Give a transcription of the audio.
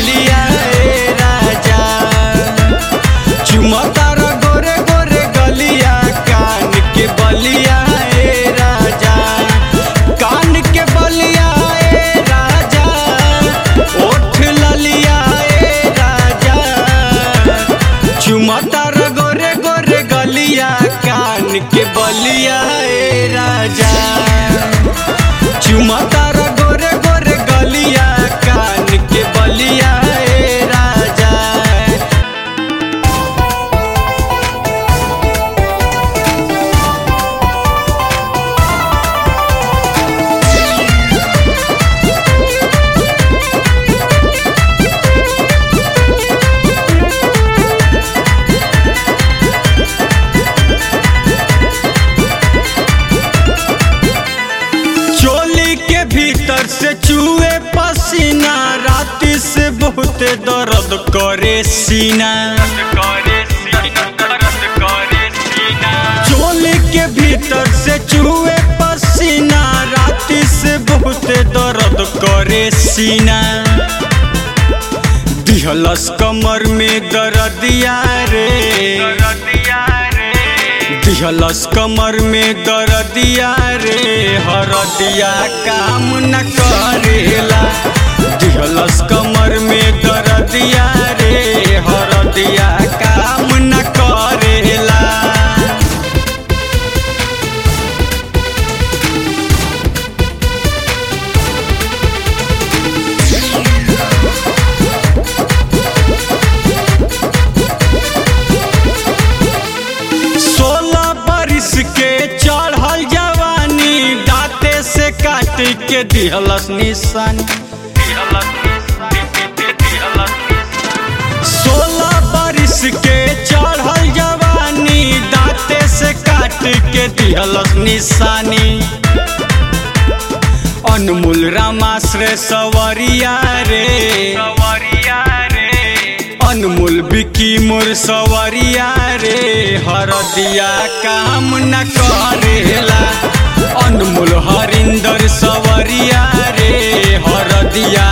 बलिया ए राजा चुमतार गोरे गोरे गलिया कान के बलिया ए राजा कान के बलिया ए राजा ओठ ललिया ए राजा चुमतार गोरे गोरे गलिया कान के बलिया ए राजा चुमतार गोरे गोरे गलिया कान के बलिया ए राजा चोली के भीतर से चूहे पसीना राती से बहुत दर्द करे सीना चोली के भीतर से चूहे पसीना राती से बहुत दर्द करे सीना दिहलस कमर में दर्दिया रे दिहलस कमर में दर्दिया रे हरदिया काम न करेला दिहलस कमर में दर्दिया रे हरदिया काम न करेला सोलह बरिस के चढ़ल जवानी दांते से काट के दिहलस निशानी सोलह बरिस के चढ़ल जवानी दांते से काट के दिहलस निशानी अनमोल रामाश्रय सवरिया रे अनमोल बिकी मोर सवरिया रे हरदिया काम न करेला अनमोल हरिंदर सवरिया रे हरदिया